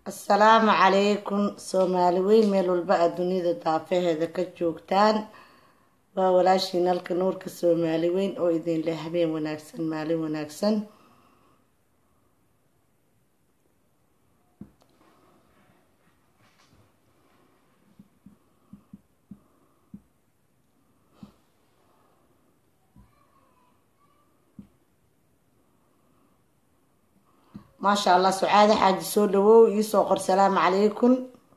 asalaamu calaykum soomaali weyn meel walba aad dunida daafaheeda ka joogtaan waa walaashiin halka nuurka soomaali weyn oo idin leh habeen wanaagsan maalin wanaagsan maasha allah sucaade xaaji soo dhawow iisoo qor salaamu calaykum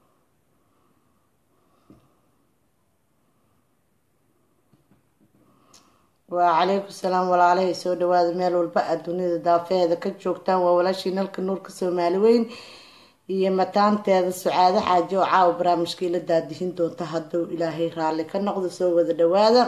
waa calaykum salaam walaalahay soo dhawaada meel walba aad dunida daafeheeda ka joogtaan waa walaashii nalka nuurka soomaali weyn iyo mataanteeda sucaade xaaji oo caawa barnaamijkii la daadihin doonta hadduu ilaahay raalli ka noqdo soo wada dhawaada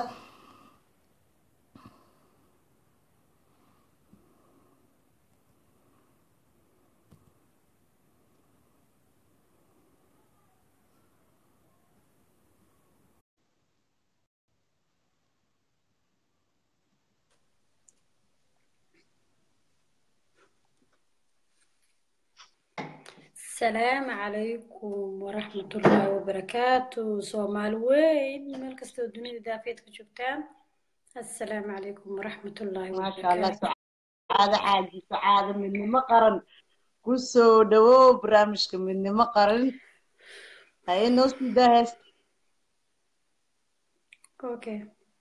asalaamu calaykum waraxmatullaahi wabarakaatu soomaali weyn meel kastoo dunida daafeed ka joogtaan assalaamu calaykum waraxmatullaahi maasha allah wabarakaatu sucaade xaaji sucaade midnimo qaran kusoo dhawow barnaamijka midnimo qaran haye noo sii daa hees okay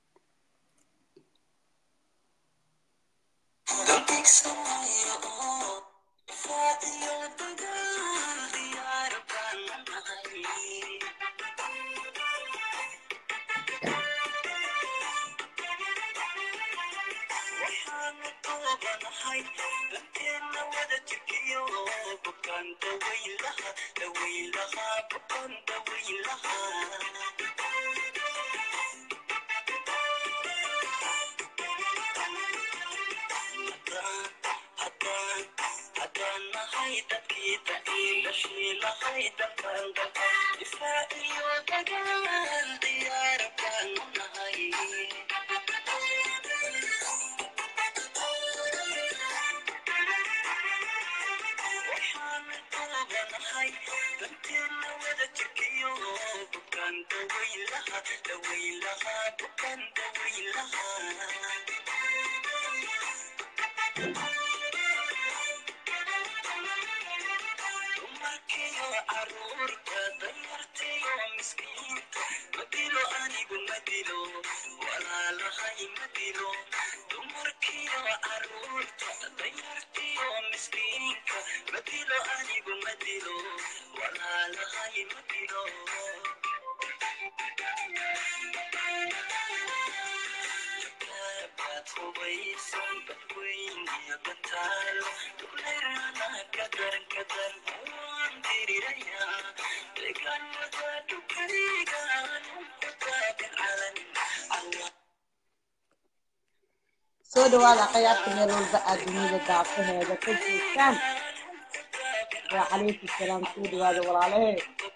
soo dhawaada akhyaarta meel walba aad dunida daafaheeda ka joogtaan waa calaykum salaam soo dhawaada walaalahe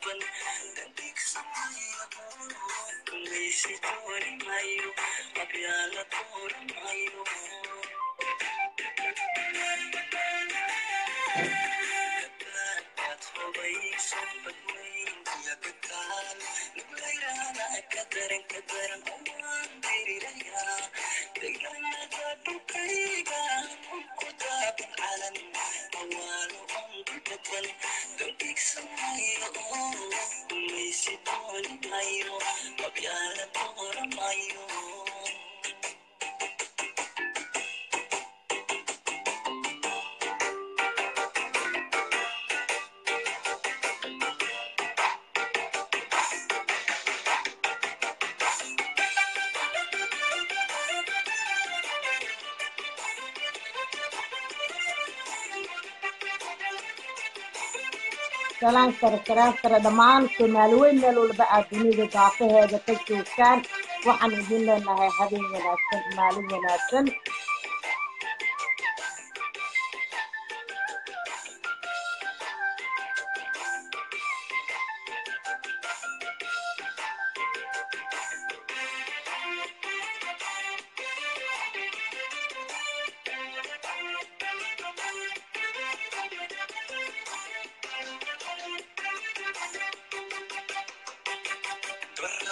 salaan sare salaan sare dhammaan soomaali weyn meel walba aad dunida daafaheeda ka joogtaan waxaan idin leenahay habeen wanaagsan maalin wanaagsan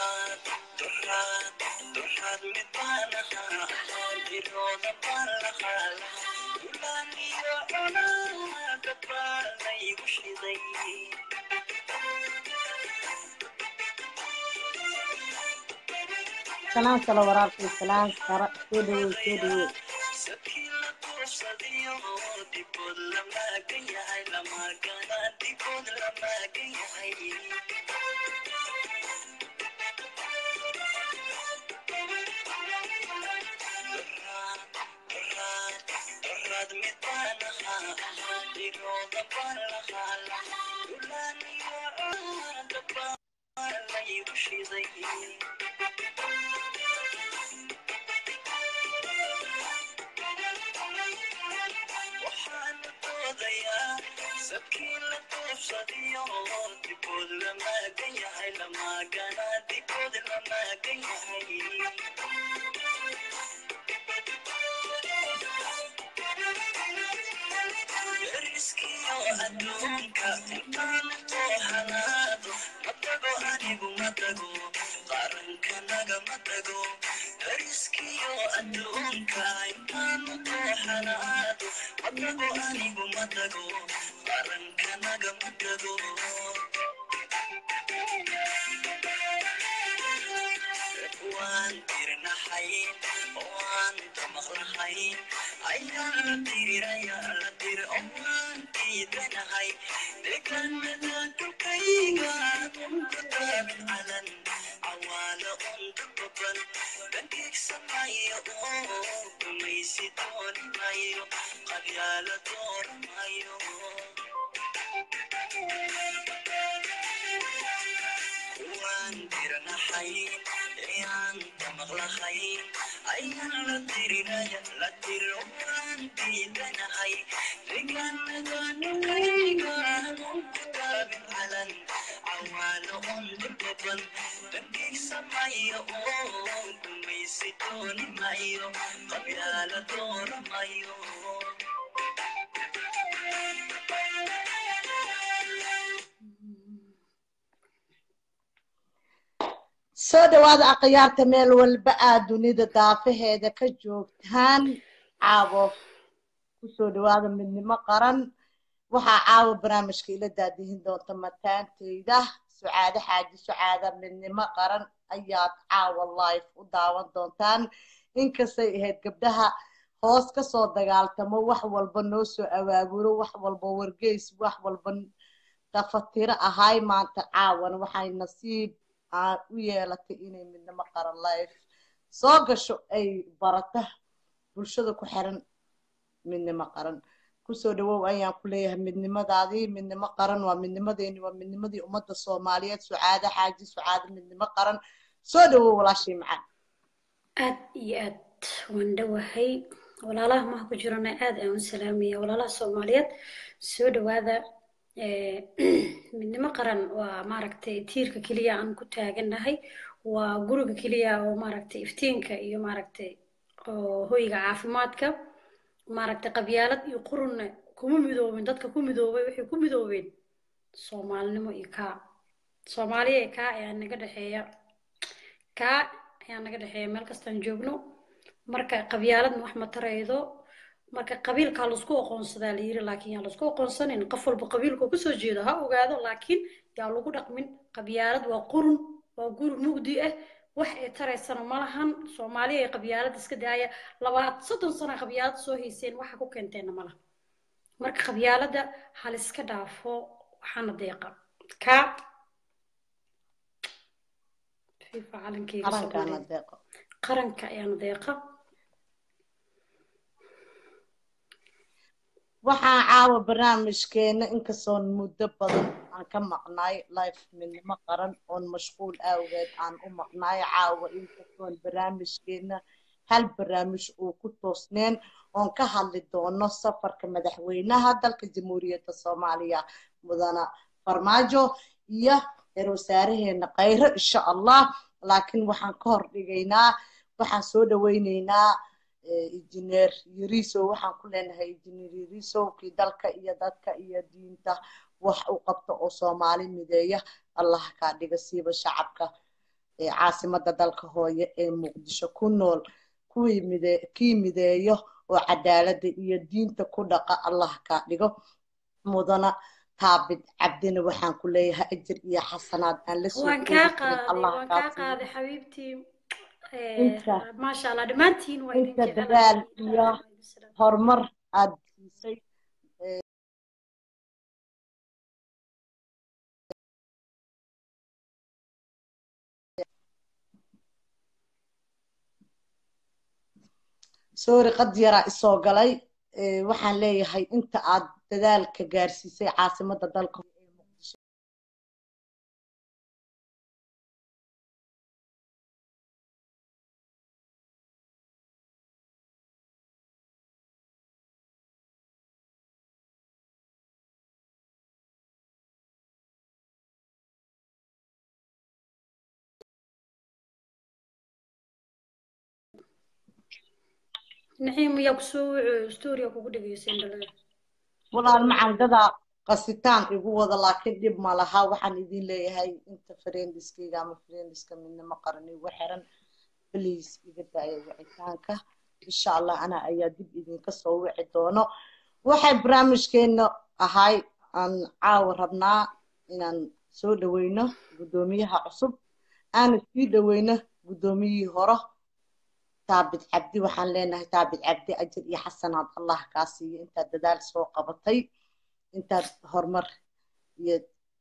salaan kale waraabkay salaan kara soo dhawow soo dhawow soo dhawaada akhyaarta meel walba aad dunida daafaheeda ka joogtaan caawo kusoo dhawaada midnimo qaran waxaa caawa barnaamijka ila daadihin doonta mataanteyda sucaade xaaji sucaada midnimo qaran ayaad caawa life u daawan doontaan inkastay ahayd gabdhaha hoos kasoo dagaaltamo wax walba noo soo abaaburo wax walba wargeys wax walba dafatiro ahay maanta caawan waxay nasiib u yeelatay inay midnimo qaran life soo gasho ay barata bulshada ku xiran midnimo qaran kusoo dhawow ayaan ku leeyahay midnimadaadii midnimo qaran waa midnimadeeni waa midnimadii ummadda soomaaliyeed sucaade xaaji sucaade midnimo qaran soo dhawow walaashii macaan aad iyo aad waan dhowahay walaalaha maha ku jirana aad aan u salaamaya walaalaha soomaaliyeed soo dhawaada midnimo qaran waa maaragtay tiirka keliya aan ku taagannahay waa guriga keliya oo maaragtay iftiinka iyo maaragtay oo hoyga caafimaadka maaragtay qabyaalad iyo qurunna kuma midoobin dadka ku midoobay waxay ku midoobeen soomaalinimo iyo kaa soomaaliya iyo kaa ayaa naga dhexeeya kaa ayaa naga dhexeeya meel kastaan joogno marka qabyaaladna wax ma taraydo marka qabiilkaa laisku aqoonsadaa la yiri laakiin yaa laisku aqoonsanin qof walba qabiilka kasoo jeedo ha ogaado laakiin yaa lagu dhaqmin qabyaalad waa qurun waa guri mugdi ah wax ay taraysana ma lahan soomaaliya ay qabyaalad iska daaya labaad soddon sana qabyaalad soo hayseen waxa ku keenteenna ma laha marka qabyaaladda haliska dhaafo waxaana deeqa kaa fifa calankeyga qaranka ayaana deeqa waxaan caawa barnaamijkeena inkastoon muddo badan aan ka maqnaay life midnimo qaran oon mashquul awgeed aan u maqnaay caawa inkastoon barnaamijkeena hal barnaamij uu ku toosneen oon ka hadli doono safarka madaxweynaha dalka jamhuuriyadda soomaaliya mudana farmaajo iyo reer wasaareheena khayro insha allah laakiin waxaan ka hor dhigaynaa waxaan soo dhaweyneynaa injineer yariso waxaan ku leenahay injineer yariso kii dalka iyo dadka iyo diinta wax u qabta oo soomaali mideeya allah kaa dhiga siiba shacabka caasimada dalka hooye ee muqdisho ku nool kuwii mide kii mideeyo oo cadaalada iyo diinta ku dhaqa allah kaa dhigo mudana taabid cabdina waxaan ku leeyahay ajir iyo xasanaad aan la soo waan kaa qaaday waan kaa qaaday xabiibtii maasha allah dhammaantiin waa idin inta dadaal iyo horumar aad siisay sorry qad yaraa isoo galay waxaan leeyahay inta aad dadaalka gaarsiisay caasimada dalka naxiim yaa kusoo wuxuu storia kugu dhegeysan dhalada walaal macalgada qasitaan igu wada laakiin dhib ma laha waxaan idin leeyahay inta friendiskayga ama friendiska midnimo qaran igu xiran please iga daaya wicitaanka insha allah ana ayaa dib idinka soo wici doono waxay barnaamijkeena ahay aan caawa rabnaa inaan soo dhaweyno guddoomiyaha cusub aana sii dhaweyno guddoomiyihii hore taabid cabdi waxaan leenahay taabid cabdi ajir iyo xasanaad allah kaa siiyo intaad dadaal soo qabatay intaad horumar iyo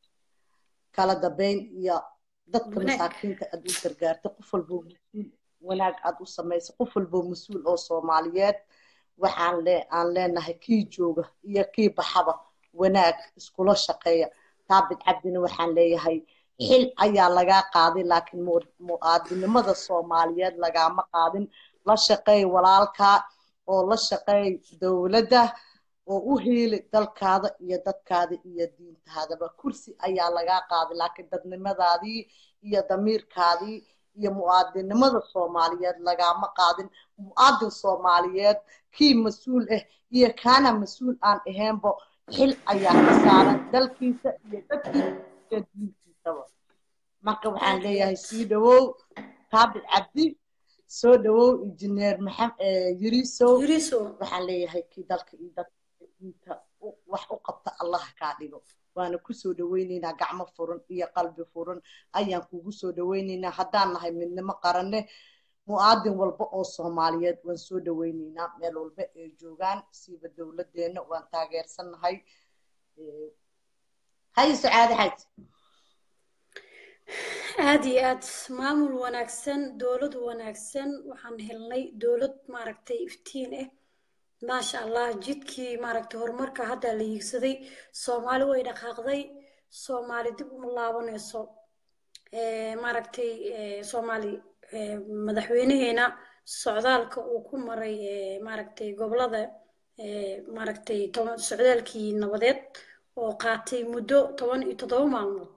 kala dambeyn iyo dadka masaakiinta aad u gargaartay qof walboo mas-uul wanaag aad u samaysay qof walboo mas-uul oo soomaaliyeed waxaan le aan leenahay kii jooga iyo kii baxaba wanaag iskula shaqeeya taabid cabdina waxaan leeyahay xil ayaa lagaa qaaday laakiin mu'aadinimada soomaaliyeed lagaama qaadin la shaqeey walaalkaa oo la shaqeey dowladda oo u heeli dalkaada iyo dadkaada iyo diintaadaba kursi ayaa lagaa qaaday laakiin dadnimadaadii iyo damiirkaadii iyo mu'aadinimada soomaaliyeed lagaama qaadin mu'aadin soomaaliyeed kii mas-uul ah iyo kaana mas-uul aan ahaynbo xil ayaa ka saaran dalkiisa iyo dadkiisa iyo diintiisaba marka waxaan leeyahay sii dhawow taabid cabdi soo dhawow injineer yirisow waxaan leeyahay kii dalka iyo dadka diinta wax u qabta allah kaa dhigo waana kusoo dhaweyneynaa gacmo furan iyo qalbi furan ayaan kugu soo dhaweyneynaa haddaan nahay midnimo qaranne mu'aadin walba oo soomaaliyeed waan soo dhaweyneynaa meel walba ay joogaan siiba dowladdeena waan taageersannahay hay sacaade xayd aada iyo aad maamul wanaagsan dowlad wanaagsan waxaan helnay dowlad maaragtay iftiin ah maasha allah jidkii maaragtay horumarka hadda la hiigsaday soomaali way dhaqaaqday soomaali dib uma laabanayso maaragtay soomaali madaxweynaheena socdaalka uu ku maray maaragtay gobolada maaragtay toban socdaalkii nabadeed oo qaatay muddo toban iyo toddoba maalmood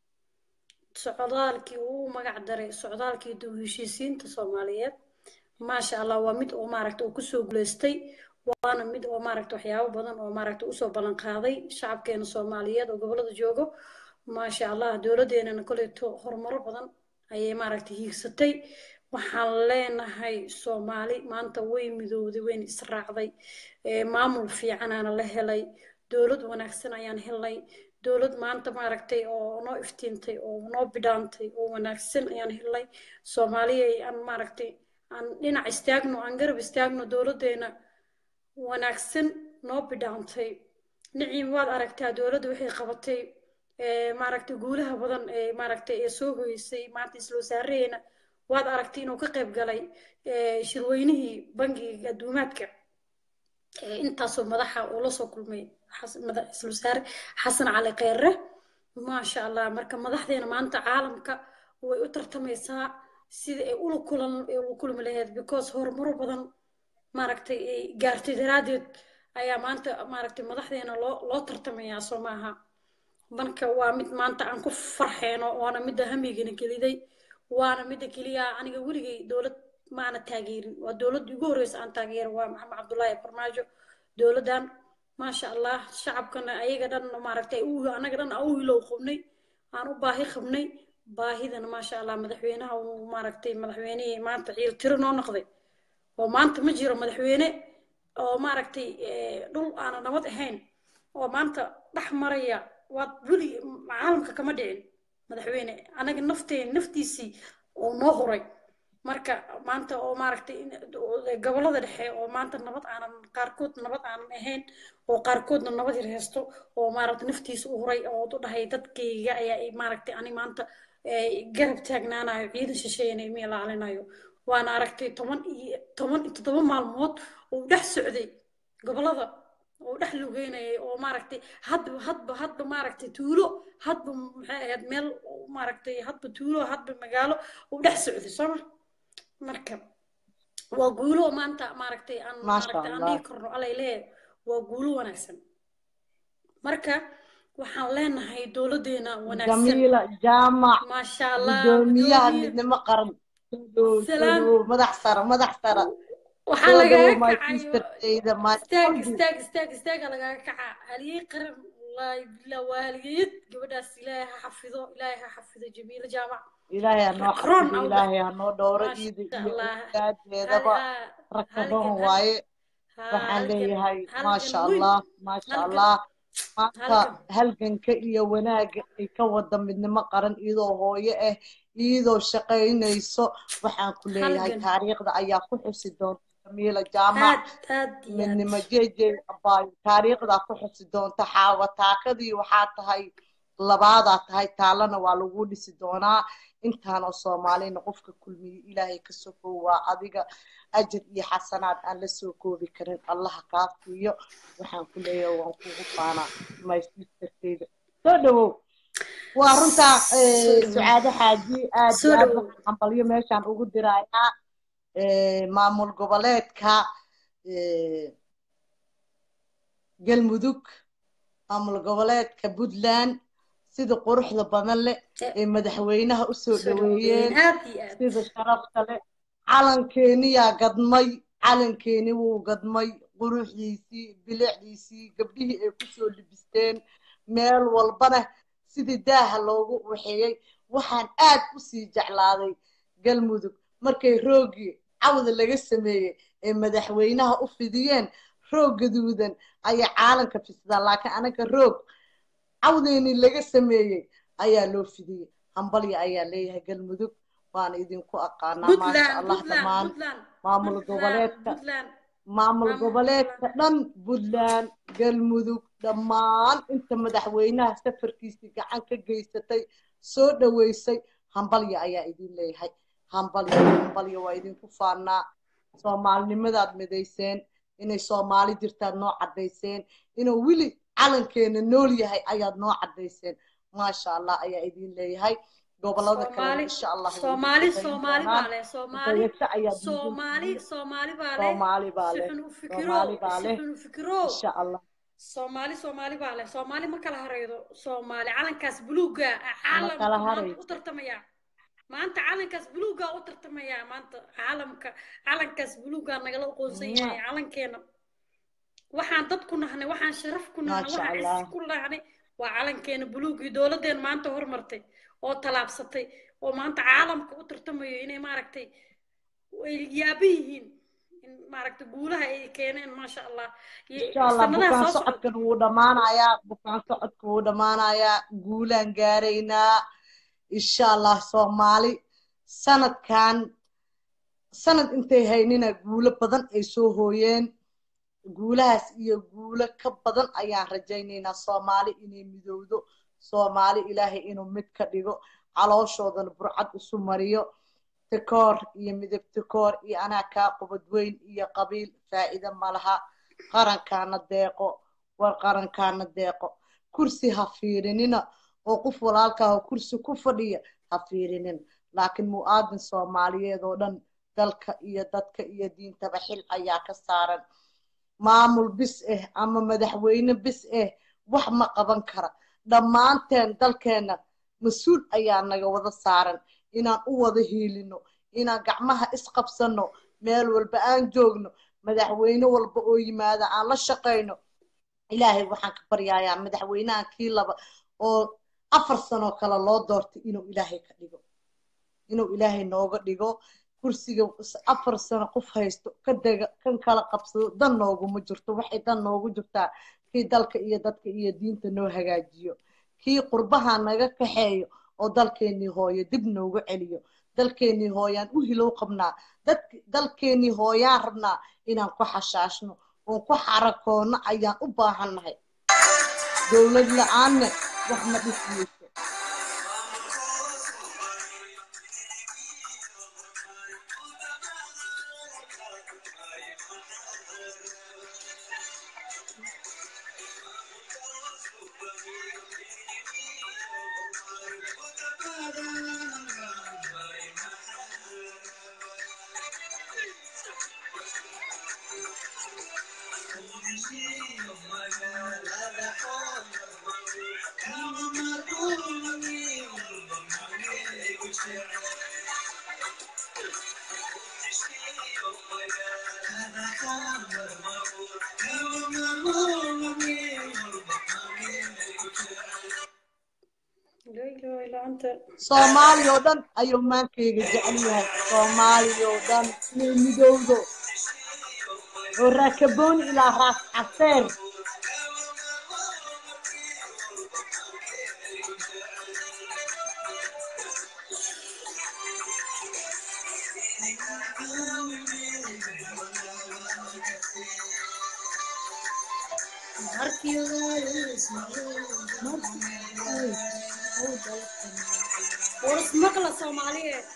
socdaalkii uu magac daray socdaalkii dib heshiisiinta soomaaliyeed maasha allah waa mid oo maaragta uu kusoo guulaystay waana mid oo maaragta waxyaabo badan oo maaragta usoo ballan qaaday shacabkeena soomaaliyeed oo gobolada joogo maasha allah dowladeenana koleeto horumaro badan ayay maaragta hiigsatay waxaan leenahay soomaali maanta way midowday wayna israacday maamul fiicanaana la helay dowlad wanaagsan ayaan helnay dowlad maanta maaragtay oo noo iftiintay oo noo bidhaantay oo wanaagsan ayaan helnay soomaaliya aan maaragtay aan dhinac istaagno aan garab istaagno dowladdeena wanaagsan noo bidhaantay niciim waad aragtaa dowladda waxay qabatay maaragtay guulaha badan ee maaragtay ee soo hoysay maanta isla wasaareheena waad aragtay inuu ka qayb galay shirweynihii bangiga adduumaadka intaasoo madaxa uu la soo kulmay isla wasaare xasan cali kheyre maasha allah marka madaxdeena maanta caalamka way u tartamaysaa sida ay ula kulan ay ula kulmi lahayd because horumaro badan maaragtay ay gaartay daraaddeed ayaa maanta maaragtay madaxdeena loo loo tartamayaa soo maaha marka waa mid maanta aan ku farxeyno waana midda hamigana geliday waana midda keliya aniga weligay dowlad maana taageerin waa dowladda ugu horreysa aan taageero waa maxamed cabdullaahi farmaajo dowladdan maasha allah shacabkana ayaga dhan maaragtay anaga dhan aan u hilow qabnay aan u baahi qabnay baahidana maasha allah madaxweynaha uu maaragtay madaxweynihii maanta ciil tiro noo noqday oo maanta ma jiro madaxweyne oo maaragtay dhul aana nabad ahayn oo maanta dhex maraya waad weli caalamka kama dhicin madaxweyne anaga nafteen naftiisii oo noo huray marka maanta oo maaragtay gobollada dhexe oo maanta nabad aanan qaarkood nabad aanan ahayn oo qaarkoodna nabad yar haysto oo maaragtay naftiisa u huray oo u dhahay dadkayga ayaa maaragtay ani maanta garab taagnaanayo ciidan shisheeyana ima ilaalinayo waana aragtay toban iyo toban iyo toddoba maalmood oo dhex socday gobollada oo dhex lugeynayay oo maaragtay hadba hadba hadba maaragtay tuulo hadba maxay ahayd meel maaragtay hadba tuulo hadba magaalo oo dhex socday sooma marka waa guulo maanta maaragtay aan maaragtay aan dhihi karno allay leeyahay waa guulo wanaagsan marka waxaan leenahay dowladeena wanaagsan jamiila jaamac maasha allah gudoomiyaha midnimo qaran madax sara madax sara waxaa lagaga kacayo istaag istaag istaag istaaga lagaga kacaa haliyey qaran wallaahi billah waa haliyeyad gabadhaas ilaahay ha xafido ilaahay ha xafido jamiilo jaamac ilaahay hanoo xafido ilaahay hanoo dhowro iida iyo awlaadeedaba rakaban waaye waxaan leeyahay maasha allah maasha allah maanta halganka iyo wanaagga ay ka wada midnimo qaran iyadoo hooyo ah iyadoo shaqaynayso waxaan ku leeyahay taariikhda ayaa ku xusi doonta jamiila jaamac midnimo jeje abaayo taariikhdaa ku xusi doonta xaawa taakadii waxaa tahay labaadaa tahay taalana waa lagu dhisi doonaa intaanoo soomaalina qofka kulmiyey ilaahay ka sokow waa adiga ajir iyo xasanaad aan la soo koobi karin allaha kaa siiyo waxaan ku leeyahay waan kugu faanaa maysiistarteyda soo dhawow waa runtaa sucaado xaaji aad iyo aad waxaan hambalyo meeshaan ugu dirayaa maamul goboleedka galmudug maamul goboleedka puntland sida quruxda badan leh ee madaxweynaha usoo dhaweeyeen sida sharafta leh calankeeniyaa gadmay calankeeni wuu gadmay quruxdiisii bilicdiisii gabdhihii ay kusoo libisteen meel walbana sidii daaha loogu waxeeyey waxaan aad usii jeclaaday galmudug markay roogii cawda laga sameeyey ee madaxweynaha u fidiyeen roog gaduudan ayaa caalanka fisidaan laakiin anaga roog cawdeeni laga sameeyey ayaa loo fidiyey hambalya ayaa leeyahay galmudug waana idinku aqaanaa maasha allah dhammaan maamul goboleedka maamul goboleedka dhan puntland galmudug dhammaan inta madaxweynaha safarkiisii gacan ka geysatay soo dhaweysay hambalya ayaa idin leeyahay hambalya hambalya waa idinku faanaa soomaalinimadaad midayseen inay soomaali jirtaad noo caddayseen inuu weli calankeena nool yahay ayaad noo caddayseen maasha allah ayaa idin leeyahay gobolada kale insha allah soomaali soomaali baa leh soomaali soomaali soomaali baa leh soomaali baa leh sixun u fikiro soomaali baa leh sixun u fikiro insha allah soomaali soomaali baa leh soomaali ma kala haraydo soomaali calankaas buluuga caalamka kala maanta haraydo. u tartamaya maanta calankaas buluuga u tartamaya maanta caalamka calankaas buluuga nagala aqoonsan yahay calankeena waxaan dad ku nahnay waxaan sharaf ku nahnay Masha waxaan Allah. cis ku nahnay waa calankeena buluugii dowladeen maanta hormartay oo talaabsatay oo maanta caalamka u tartamayo inay maaragtay ay yaaba yihiin in maaragtay guulaha ay keeneen maasha allah iyo insha allah sanadaha bukaan soo socda socodkan wuu dhammaanayaa bukaan socodka wuu dhammaanayaa guulaan gaaraynaa insha allah soomaali sanadkan sanad intay haynina guulo badan ay soo hooyeen guulahaas iyo guulo ka badan ayaan rajaynaynaa soomaali inay midowdo soomaali ilaahay inuu mid ka dhigo calooshoodana burcad isu mariyo tikoor iyo midab tikoor iyo anaa kaa qubad weyn iyo qabiil faa'iido malaha qarankaana deeqo war qarankaana deeqo kursi ha fiirinina oo qof walaalkaa oo kursi ku fadhiya ha fiirinin laakiin mu'aadin soomaaliyeed oo dhan dalka iyo dadka iyo diintaba xil ayaa ka saaran maamul bis ah ama madaxweyne bis ah wax ma qaban kara dhammaanteen dalkeenna mas-uul ayaa naga wada saaran inaan u wada hiilino inaan gacmaha isqabsano meel walba aan joogno madaxweyne walba oo yimaada aan la shaqayno ilaahay waxaan ka baryayaa madaxweynahan kii laba oo afar sanoo kale loo doortay inuu ilaahay ka dhigo inuu ilaahay nooga dhigo kursiga afar sano qof haysto ka dega kan kala qabsado dan nooguma jirto waxay dan noogu jirtaa kii dalka iyo dadka iyo diinta noo hagaajiyo kii qurbaha naga kaxeeyo oo dalkeenii hooyo dib noogu celiyo dalkeenii hooyaan u hilow qabnaa dalkeenii hooyaan rabnaa inaan ku xashaashno oon ku xarakoono ayaan u baahannahay dowlad la-aanne wax ma dhismayso soomaaliya oo dhan ayuu maankayga jecel yahay soomaaliya oo dhan inay midowdo oo raakabooni ilaa raas caseer warasmaqla soomaaliyeed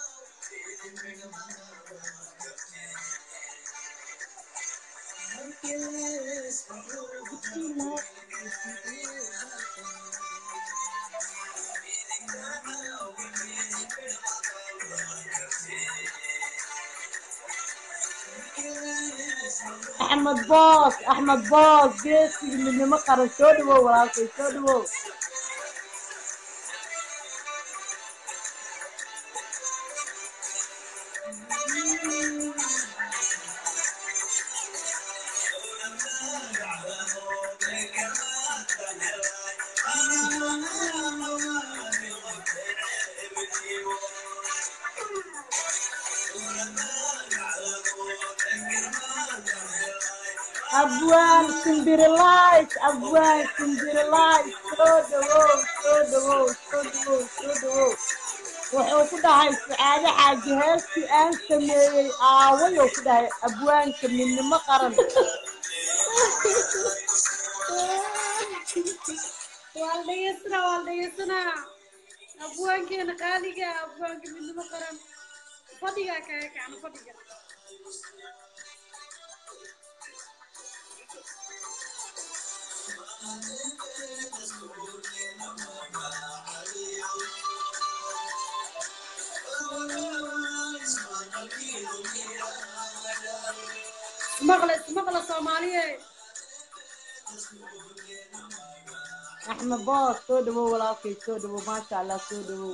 axmed boos axmed boos geesigii midnimo qaran soo dhawow walaalkay soo dhawow abwaan simbirilays abwaan simbirilays soo dhawow soo dhawow soo dhawow soo dhawow wuxuu ku dhahay sacaade xaaji heestii aan sameeyey aawayuu ku dhahay abwaanka midnimo qaran waa dhegeysanaa waa dhegeysanaa abwaankeena qaaliga abwaanka midnimo qaran fadhigaa kaga kacna fadhiga ismaqla ismaqla soomaaliyeed axmed boos soo dhawow walaalkay soo dhawow maasha allah soo dhawow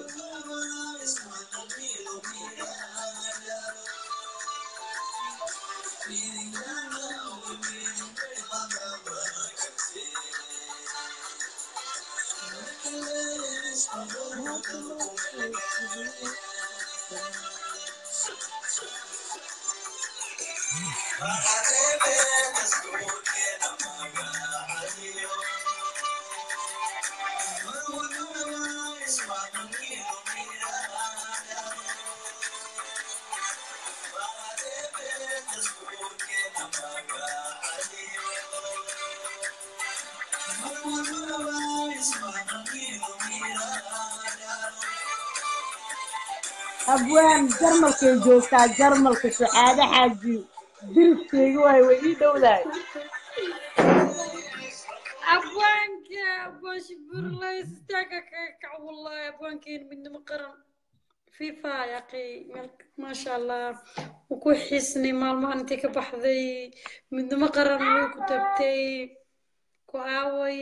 abwaan jarmalkay joogtaa jarmalka sacaade xaaji diriskeyga waay way ii dhowdahay abwaanka abwaan shiburlay sistaaga kaga kac wallahi abwaankeena midnimo qaran fifa yaqi maasha allah wuu ku xiisnay maalmahan intay ka baxday midnimo qaran way ku tagtay ku aaway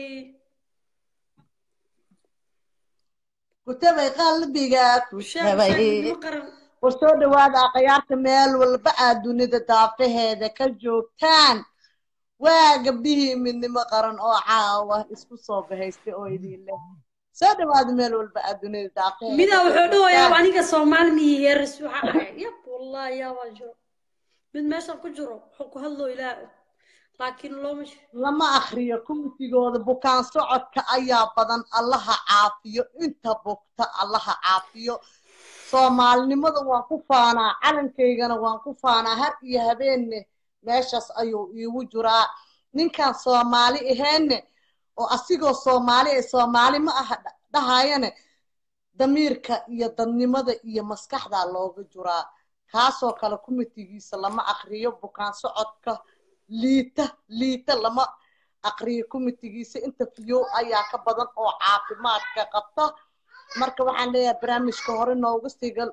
kutabay qalbiga kutabay midnimo qaran war soo dhawaada akhyaarta meel walba aad dunida daafaheeda ka joogtaan waa gabdhihii midnimo qaran oo caawa isku soo bahaystay oo idin leh soo dhawaada meel walba aad dunida daaqeeda midaa wuxuu dhawayaa aniga soomaali miyi heeris waxa ahay yab wallahi yaa waa jiro mid meeshan ku jiro wuxuu ku hadloo ilaa laakiin looma lama akriyo kumtigooda bukaan socodka ayaa badan allaha caafiyo inta bugta allaha caafiyo soomaalinimada waan ku faanaa calankaygana waan ku faanaa har iyo habeenne meeshaas ayuu iigu jiraa ninkaan soomaali aheenne oo asigoo soomaali ee soomaali ma aha dhahayane damiirka iyo dadnimada iyo maskaxdaa looga jiraa kaasoo kale kumitigiisa lama akriyo bukaan socodka liita liita lama aqriyo kumitigiisa interview ayaa ka badan oo caafimaadka qabta marka waxaan leeyahay barnaamijka hore nooga sigal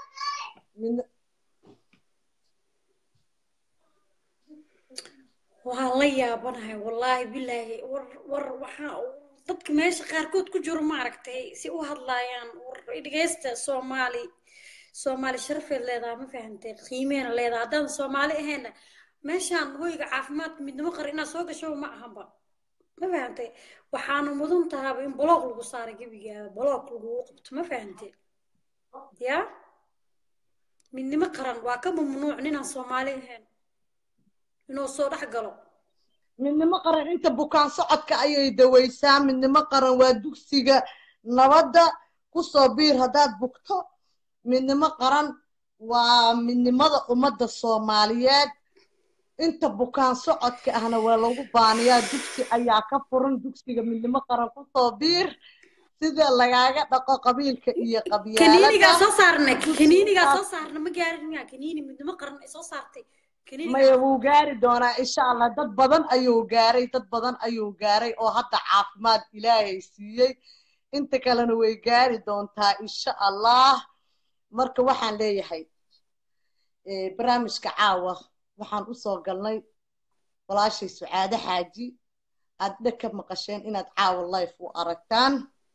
waxaan la yaabanahay wallaahi bilaahi war war waxaa dadka meesha qaarkood ku jiro maaragtay si u hadlaayaan war dhegeysta soomaali soomaali sharafeed leedahay ma fahantay qiimeena leedahay haddaan soomaali ahayna meeshaan hoyga caafimaadka midnimo qar inaad soo gasho ma ahanba ma fahantay waxaana mudan tahaaba in boloog lagu saaray gebigaaba boloog lagugu qabto ma fahantay ya midnimo qaran waa ka mamnuuc ninaan soomaali ahayn inuu soo dhex galo midnimo qaran inta bukaan socodka ayay dawaysaa midnimo qaran waa dugsiga nabadda kusoo biir haddaad bugto midnimo qaran waa midnimada ummadda soomaaliyeed inta bukaan socodka ahna waa lagu baaniyaa dugsi ayaa ka furan dugsiga midnimo qaran kusoo biir sida lagaaga dhaqo qabiilka iyo kaniinigaa soo saarna kaniinigaa soo saarna ma gaarin miyaa kaniini midnimo qaran ay soo saartay maya wuu gaari doonaa insha allah dad badan ayuu gaaray dad badan ayuu gaaray oo hadda caafimaad ilaahay siiyey inta kalena way gaari doontaa insha allah marka waxaan leeyahay barnaamijka caawa waxaan usoo galnay walaashay sucaade xaaji aad dheg ka maqasheen inaad caawa life u aragtaan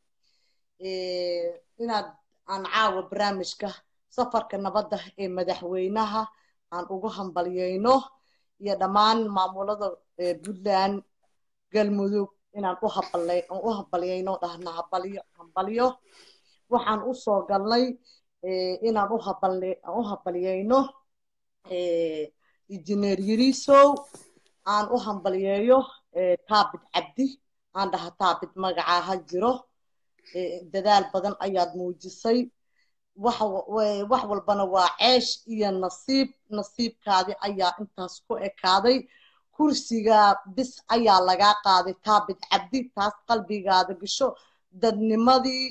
inaad aan caawa barnaamijka safarka nabadda ee madaxweynaha aan ugu hambalyayno iyo dhammaan maamulada puntland galmudug inaan u habalay aan u hambalyayno dhahna habalyo hambalyo waxaan usoo galnay inaan u habal aan u hambalyayno injineer yirisow aan u hambalyeeyo taabid cabdi aan dhaha taabid magacaa ha jiro dadaal badan ayaad muujisay wax walbana waa ceesh iyo nasiib nasiibkaadi ayaa intaas ku ekaaday kursiga bis ayaa lagaa qaaday taabid cabdi taas qalbigaada gasho dadnimadii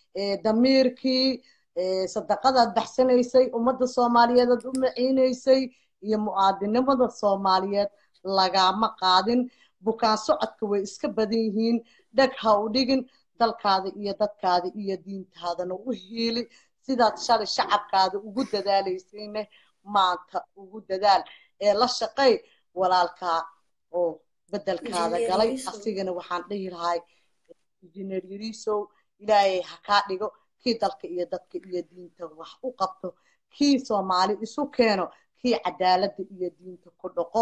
damiirkii sadaqadaad baxsanaysay ummadda soomaaliyeed aad u maciinaysay iyo mu'aadinimada soomaaliyeed lagaama qaadin bukaan socodka way iska badan yihiin dheg ha u dhigin dalkaada iyo dadkaada iyo diintaadana u hiili sidaad shalay shacabkaada ugu dadaalaysayne maanta ugu dadaal ee la shaqay walaalkaa oo bedelkaada galay asigana waxaan dhihi lahay injineer yariisow ilaahay ha kaa dhigo kii dalka iyo dadka iyo diinta wax u qabto kii soomaali isu keeno kii cadaaladda iyo diinta ku dhaqo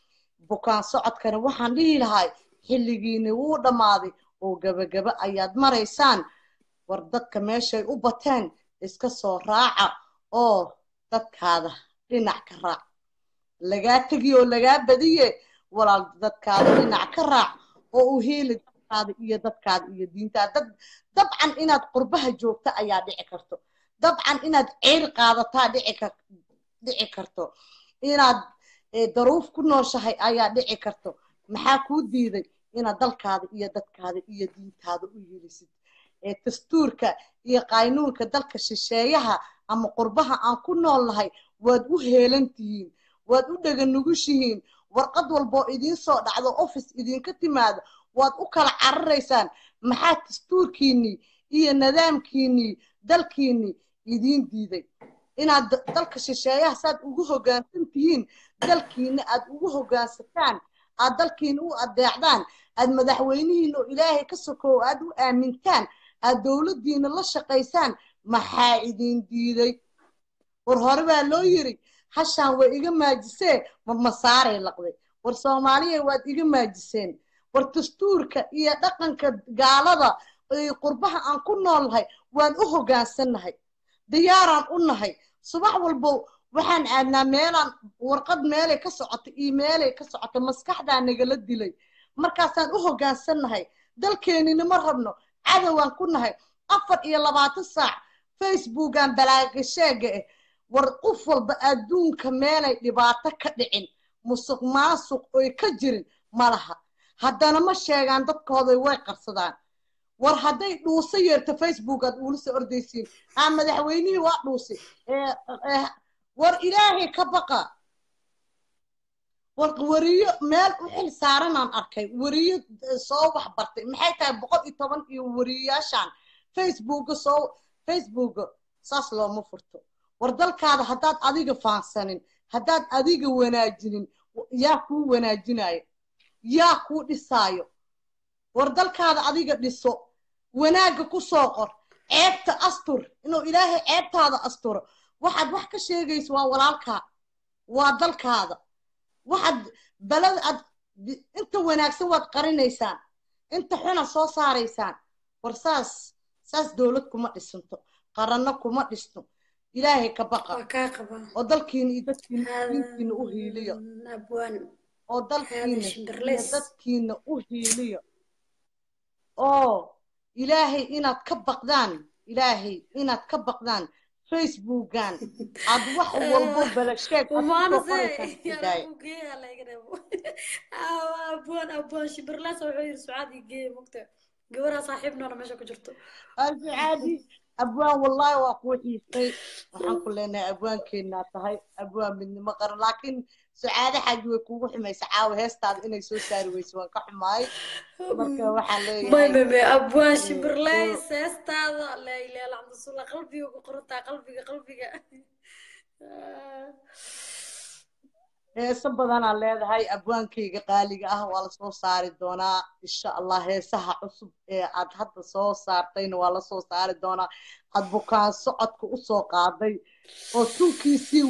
bukaan socodkana waxaan dhihi lahay xilligiini wuu dhammaaday oo gebagaba ayaad maraysaan war dadka meeshay u bateen iska soo raaca oo dadkaada dhinac ka raac lagaa tegi oo lagaa badiye walaal dadkaada dhinac ka raac oo u hiili dadkaada iyo dadkaada iyo diintaada dad dabcan inaad qurbaha joogta ayaa dhici karto dabcan inaad ceyr qaadataa dhici karto inaad daruuf ku nooshahay ayaa dhici karto maxaa kuu diiday inaad dalkaada iyo dadkaada iyo diintaada u yelisid dastuurka iyo qaynuunka dalka shisheeyaha ama qurbaha aan ku noolnahay waad u heelan tihiin waad u dheganugushihiin warqad walboo idiin soo dhacdo office idinka timaado waad u kala cararaysaan maxaa dastuurkiinnii iyo nidaamkiinnii dalkiinnii idiin diiday inaad dalka shisheeyaha saad ugu hoggaansan tihiin dalkiina aad ugu hoggaansataan aad dalkiina u adeecdaan aad madaxweynihiina oo ilaahay ka sokow aad u aamintaan aad dowladdiina la shaqaysaan maxaa idiin diiday war hore baa loo yiri hashaan way iga maajisee ma masaaray laqday war soomaaliya waad iga maajiseen war dastuurka iyo dhaqanka gaalada qurbaha aan ku noolnahay waan u hoggaansannahay diyaaraan u nahay subax walbo waxaan aadnaa meelaan warqad meelay ka socota iyo meelay ka socota maskaxdaa nagala dilay markaasaan u hoggaansannahay dalkeenina ma rabno cadowaan ku nahay afar iyo labaatan saac facebookan balaagasheega ah war qof walba adduunka meelay dhibaato ka dhicin musuq maasuq oy ka jirin ma laha haddana ma sheegaan dadkooday way qarsadaan war hadday dhuuso yeerto facebook aad uula soo ordaysiin aa madaxweynihii waa dhuusi war ilaahay ka baqa war wariyo meel u xil saaranaan arkay wariyo soo wax bartay maxay tahay boqol iyo toban iyo wariyayaashaan facebooka soo facebooka saas looma furto war dalkaada haddaad adiga faansanin haddaad adiga wanaajinin yaa kuu wanaajinayo yaa kuu dhisaayo war dalkaada adiga dhiso wanaagga ku soo qor ceebta astur inuu ilaahay ceebtaada asturo waxaad wax ka sheegaysa waa walaalkaa waa dalkaada waxaad balada aad inta wanaagsan waad qarinaysaan inta xuna soo saaraysaan war saas saas dowlad kuma dhisanto qaranno kuma dhisno ilaahay ka baqa oo dalkiina iyo dadkiina diintiina u hiiliyo oo dalkiina iyo dadkiina u hiiliyo oo ilaahay inaad ka baqdaan ilaahay inaad ka baqdaan facebookan aad wax walbo balasheeg sucaadi abwaan wallahi waa kuu xiistay waxaan ku leenahay abwaankeenaa tahay abwaan midnimo qaran laakiin sucaade xaaji way kuugu xumaysa caawa heestaada inay soo saari weyso waan ka xumaay marka waxaan leeyahay abwaan shimbirleys heestaada laa ilaha illa cabdisulla qalbiga ku qorantaa qalbiga qalbiga heeso badanaa leedahay abwaankayga qaaliga ah waa lasoo saari doonaa insha allah heesaha cusub ee aad hadda soo saartayna waa lasoo saari doonaa aad bukaan socodka usoo qaaday oo tunkiisii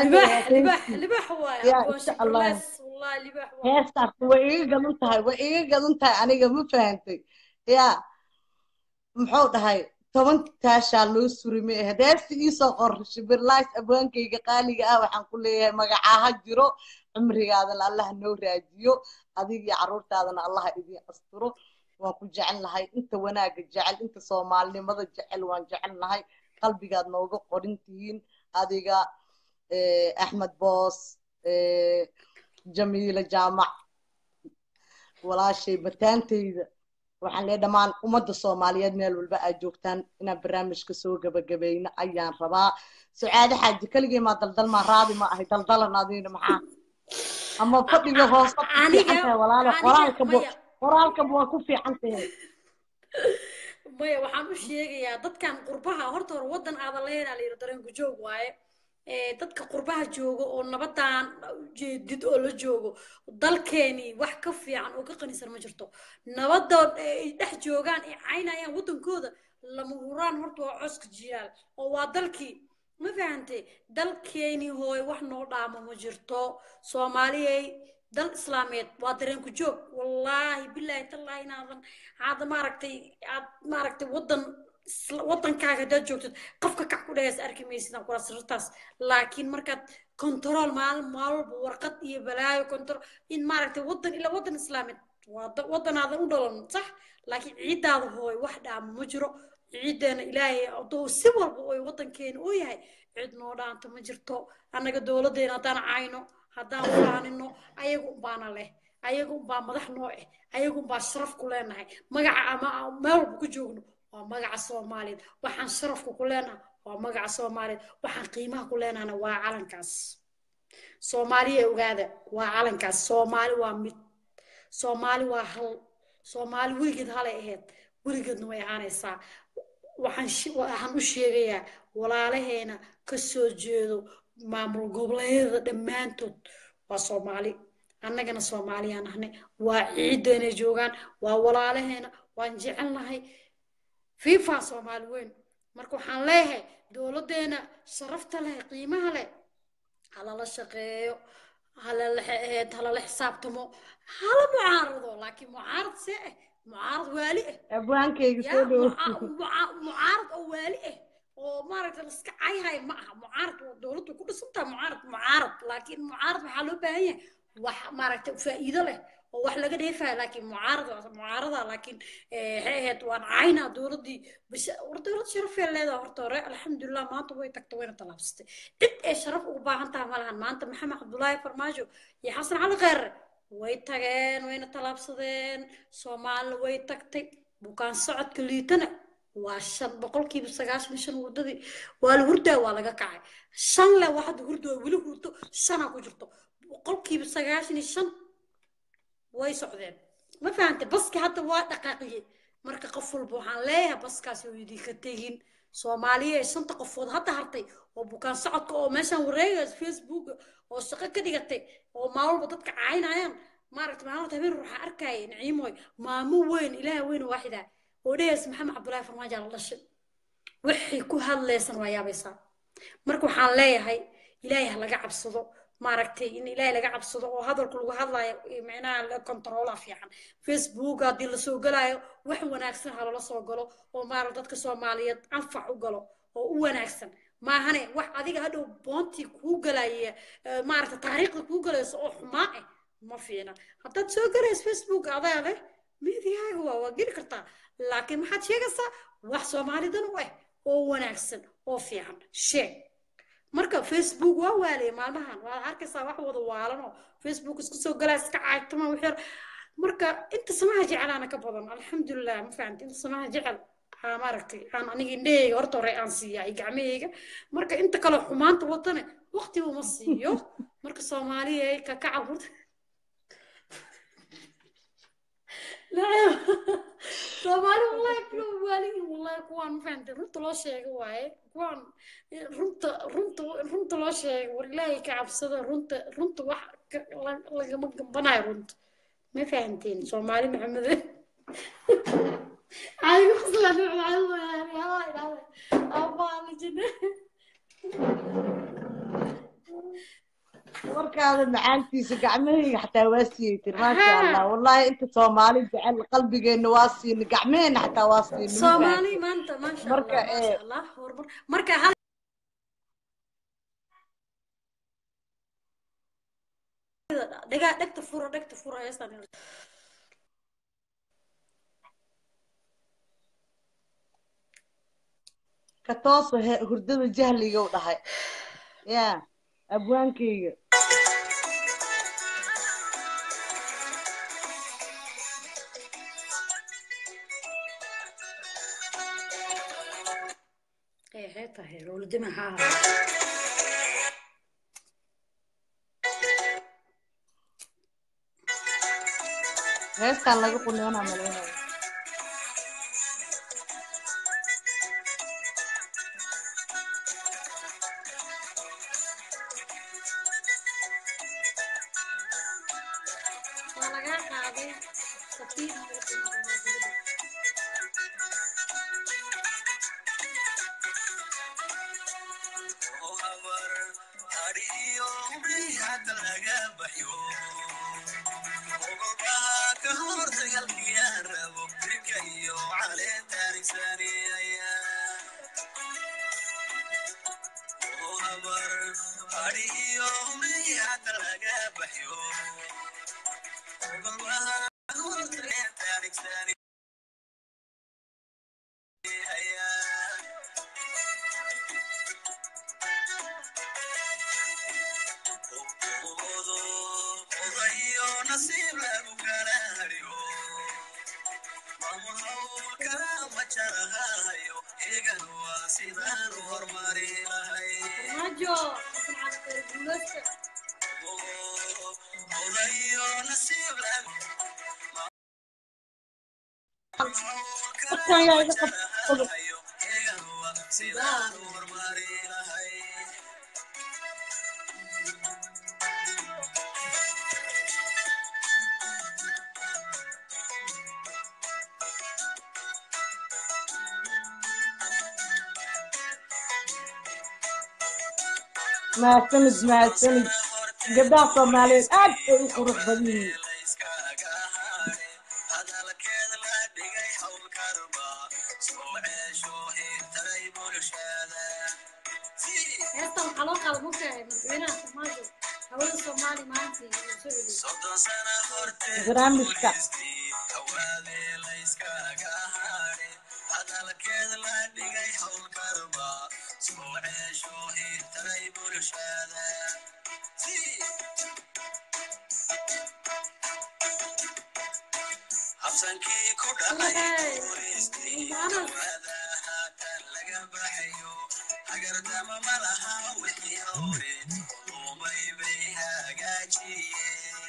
weynaayheestaas way iga gadan tahay way iga gadan tahay aniga ma fahantay yaa muxuu dhahay toban taashaa loo suri ma ahayd heesta iisoo qor shibirlays abwaankayga qaaliga ah waxaan ku leeyahay magacaaha jiro cumrigaadana allaha noo raajiyo adig iyo carruurtaadana allaha idiin asturo waan ku jecel nahay inta wanaagga jecel inta soomaalinimada jecel waan jecel nahay qalbigaad nooga qorin tihiin adiga axmed boos jamiila jaamac walaashay bataantayda waxaan lee dhammaan ummadda soomaaliyeed meel walba aad joogtaan inaan barnaamijka soo gabagabayno ayaan rabaa sucaade xaaji keligii maa daldal maa raadi ma ahay daldalan adiina maxaa ama fadhiga hoose ku fiican tahay walaale qoraalka qoraalkaba waa ku fiican tahay maya waxaan u sheegayaa dadkan qurbaha horta hore waddan aadan lahaynaa la yidhi dareenku joog waaye dadka qurbaha jooga oo nabadan ujeedid oo la joogo dalkeeni wax ka fiican oo ka qanisan ma jirto nabadood ay dhex joogaan ay caynayaan waddankooda lama huraan horta waa coska jiyaal oo waa dalkii ma fahantay dalkeeni hooy wax noo dhaamo ma jirto soomaaliyay dal islaameed waa dareenku joog wallaahi bilaahi tallaahi inaadan aad maaragtay aad maaragtay waddan waddankaaga haddaad joogtid qofka kac ku dhahays arki maysidaan kula sirtaas laakiin markaad control maalin maalwalba warqad iyo balaayo control in maaragtay waddan ilaa waddan islaameed waa waddanaadan u dhalan sax laakiin ciiddaada hooy wax dhaamo ma jiro ciiddeena ilaahay adoo si walba oy waddankeena u yahay cid noo dhaanta ma jirto annaga dowladdeena haddaan cayno haddaan fulaanino ayaga unbaana leh ayaga unbaa madax noo eh ayaga unbaa sharaf ku leenahay magaca ama meel walba ku joogno waa magaca soomaaliyeed waxaan sharafka ku leenahay waa magaca soomaaliyeed waxaan qiimaha ku leenahana waa calankaas soomaaliya ogaada waa calankaas soomaali waa mid soomaali waa hal soomaali weligeed halay ahayd weligeedna way ahaanaysaa waxaan waxaan u sheegayaa walaalaheena ka soo jeedo maamul goboleedyada dhammaantood waa soomaali annagana soomaaliyaan ahnay waa ciiddeenay joogaan waa walaalaheena waan jecelnahay fifa soomaali weyn marka waxaan leeyahay dowladdeena sharafta leh qiimaha leh halala shaqeeyo halala halala xisaabtamo hala mucaarado laakiin mucaarad see ah mucaarad waali ah abwaankayga ya soo dhowo muca- muca- mucaarad oo waali ah oo maaragta laska cayhay ma aha mucaarad waa dowladdu ku dhisantaha mucaarad mucaarad laakiin mucaarad waxaa loo baahan yahay wax maaragta faa'iido leh oo wax laga dheefayo laakiin mucaarad waa mucaarada laakiin eh, waxay ahayd waan caynaa dowladdii bas war dowlad sharafee leedaha horta hore alxamdulilah maanta way tagtay wayna tallaabsatay cid ay sharaf ugu baahan tahay ma lahan maanta maxamed cabdullaahi farmaajo iyo xasan cali kheyre way tageen wayna tallaabsadeen soomaalina way tagtay bukaan socodka liitana waa shan boqolkiiba sagaashan iyo shan wadadii waa la hurdaa waa laga kacay shan le waa hadda hurdo weli hurdo shanaa ku jirto boqolkiiba sagaashan iyo shan way socdeen ma fahantay baski hadda waa dhaqaaqiyey marka qof walba waxaan leeyahay baskaasi oo idinka tegin soomaaliya ee shanta qofood hadda hartay oo bukaan socodka oo meeshaan wareegaysa facebook oo shaqo ka dhigatay oo maalwalba dadka caynayaan maaragta maalinta habeen waxaa arkaya naciimoy maamo weyn ilaaha weyn oo waaxida oo dhehaysa maxamed cabdullaahi farmaajo la dhashay waxay ku hadlaysan waa yaabaysaa marka waxaan leeyahay ilaahay ha laga cabsado maaragtay in ilaahay laga cabsado oo hadalku lagu hadlayo eh, micnaha la controla fiican facebook haddii lasoo galayo wax wanaagsan ha lala soo galo oo maarag dadka soomaaliyeed anfac u galo oo u wanaagsan maahane wax adiga hadhow boontii kuu galaya eh, maaragta taariikhda kuu galayso oo xumaa ah ma fiina haddaad soo galayso facebook adaa leh midigaaga waa waa geli kartaa laakiin maxaad sheegaysaa wax soomaalidan u ah oo wanaagsan oo fiican sheeg marka facebook waa waalaya maalmahan waad arkaysaa wax wada waalan oo facebook isku soo galaa iska caagtama wixyar marka inta samaha jecelaana ka badan alxamdulilah ma fahamti inta samaha jecel aa maaragtay aan aniga indhahayga horta hore aan siiyaa iyo gacmahayga marka inta kale xumaanta watane waqtiba uma siiyo marka soomaaliya ka kaca hurda soomaali wallahi kuwa waalihin wallahi kuwaan ma fahamtay runta loo sheego waaye kuwaan runta runta runta loo sheego war ilaahay ka cabsada runta runta wax ka- la- lagama gambanayo runta ma fahamteen soomaali maxamede adigu qoslaan abaalajine warkaada macaantiisa gacmahayga xataa waa siiyey tir maasha allah wallahi inta soomaali jecel qalbigeena waa siina gacmaheena xataa waa siina ma soomaali fahamtay? maanta maasha Marka, allah maasha eh, allah horumar marka hal dhagaa dhegta fura dhegta fura heestan ka tooso he- hurdada jahliga u dhahay ya abwaankayga ee hee tahay rowladima haa heestaan laga quneynaa malaynaya waa lagaa qaaday safiir farmaajo xasan cali khayr guuleysta Dadkan yaa iga qabsado. mahadsanid mahadsanid gabdhaha soomaaliyeed aad bay u qurux badan yihiin heestan waxaa loo qaada mogtahay madaxweynaha farmaajo hawada soomaali maanta iyo soo celiyo barnaamijka habsankii ku dhacay guuraystiiwaada haatan laga baxayo hagardama ma laha wixii hore umay bay hagaajiyeen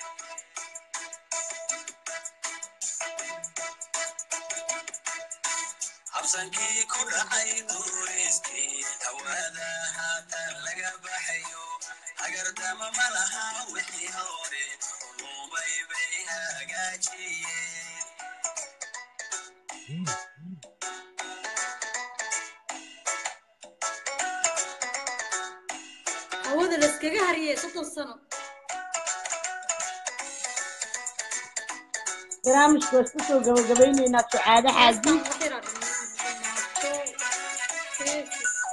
habsankii ku dhacay guuraystii hawaada haatan laga baxayo hagardama ma laha wixii hore umay bay hagaajiyeen hawada layskaga hariyey soddon sano barnaamijka waa isku soo gabagabayneynaa sucaade xaaji heestan waxay raadhin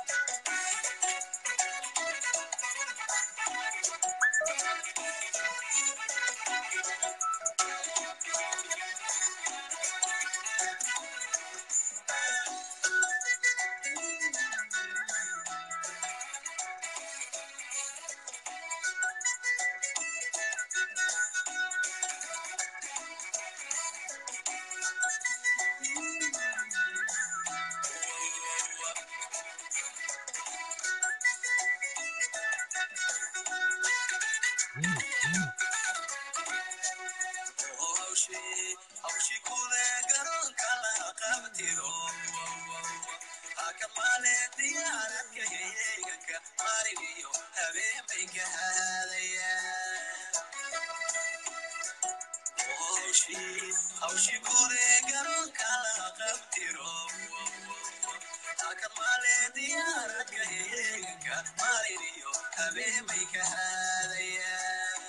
hawshi kude garoonka la qabtiro hakamaale diyaaradka heeganka marigiyo habeenbay ka haadayaan hawshi kude garoonka la qabtiro hakamaale diyaaradka heeganka marigiyo habeenbay ka haadayaan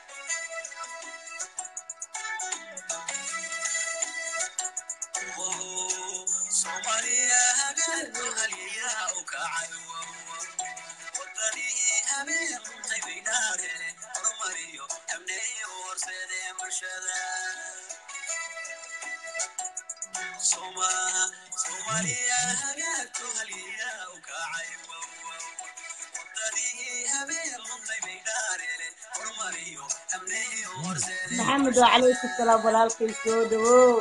soomaaliya habeenku haliyaa u kacay wadanii habeen qaybinaare horumariyo amneeyo horseedee bulshada soomaaliya habeenku haliyaa u kacay wadanii habeen qaybinaare horumariyo amneeyo horseedee maxamed waa calaykum salaam walaalkay soo dhawow